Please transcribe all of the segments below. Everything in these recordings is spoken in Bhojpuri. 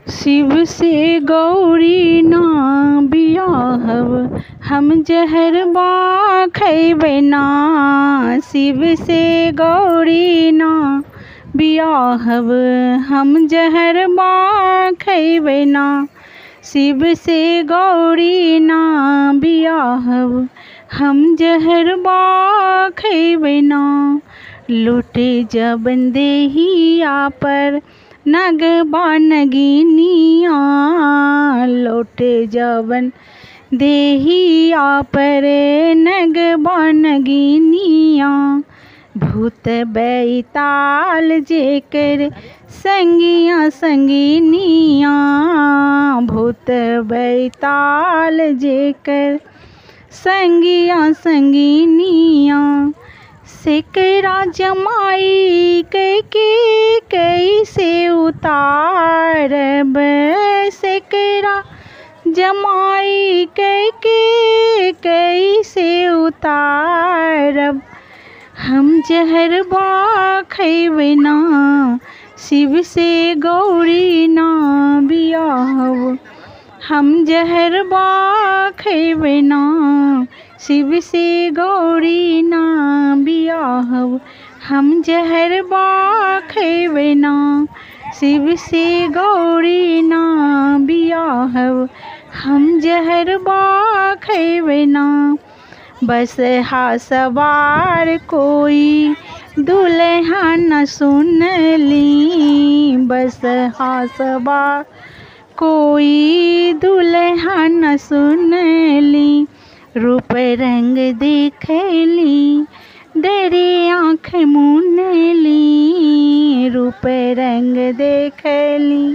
शिव से गौरी ना बियाहब हम जहरबा खैबै ना शिव से गौरी ना बियाहब हम जहरबा खैबै ना शिव से गौरी ना बियाहब हम जहरबा खैबै ना लुटे जबन देहिया पर नगबा नगिनिया लौटे जबन देहिया पर नगबा नगिनिया भूत बैताल जेकर संगिया संगिनिया भूत बैताल जेकर संगिया संगिनिया सेकरा जमाई कैके कैसे उतारब सेकरा जमाई कैके कैसे उतारब हम जहरबा खैबै ना शिव से गौरी ना बियाहब हम जहरबा खैबै ना शिव से गौरी ना बियाहब हम जहरबा खैबै ना शिव से गौरी ना बियाहब हम जहरबा खैबै ना बस हा सवार कोई दुल्हा न सुनली बस हा सवार कोई दुल्हा न सुनली रूप रंग देखली डरे आँख मुनली रूप रंग देखली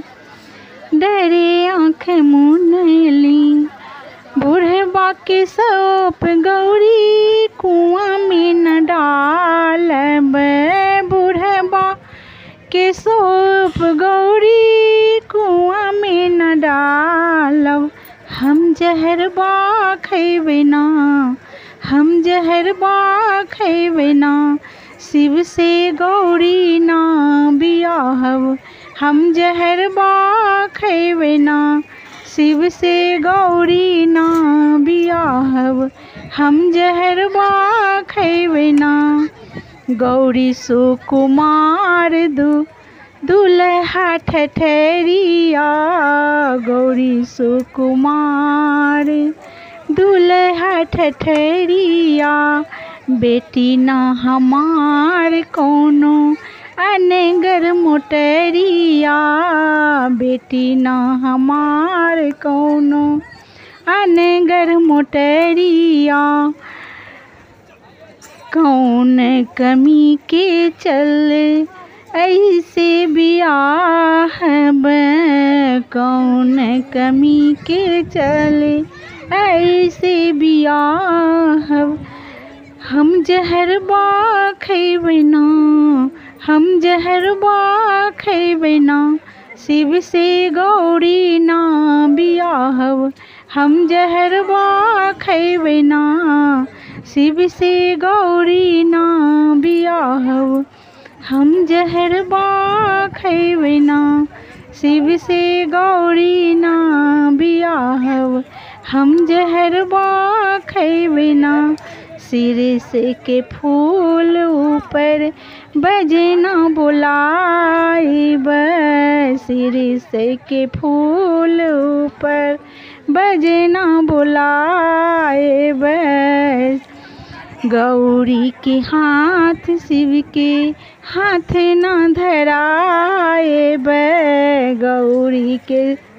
डरे आँख मुनली बुढ़बा के सौप गौरी कुआं में न डालब बुढ़बा के सौप गौरी कुआं में न डालब हम जहरबा खैबै ना हम जहरबा खैबै ना शिव से गौरी ना बियाहब हम जहरबा खैबै ना शिव से गौरी ना बियाहब हम जहरबा खैबै ना गौरी सुकुमार दू दुल्हा ठठरिया गौरी सुकुमार दुल्हा ठठरिया बेटी ना हमार कोनो अनगर मोटरिया बेटी ना हमार कोनो अनगर मोटरिया कौन कमी के चल ऐसे बियाहब कौन कमी के चले ऐसे बियाहब हम जहरबा खैबै ना हम जहरबा खैबै ना शिव से गौरी ना बियाहब हम जहरबा खैबै ना शिव से गौरी ना बियाहब हम जहरबा खैबै ना शिव से गौरी ना बियाहब हम जहरबा खैबै ना सिर से के फूल ऊपर बजना बुलाइब सिर से के फूल ऊपर बजना बुलाइब गौरी के हाथ शिव के हाथ न धराएब गौरी के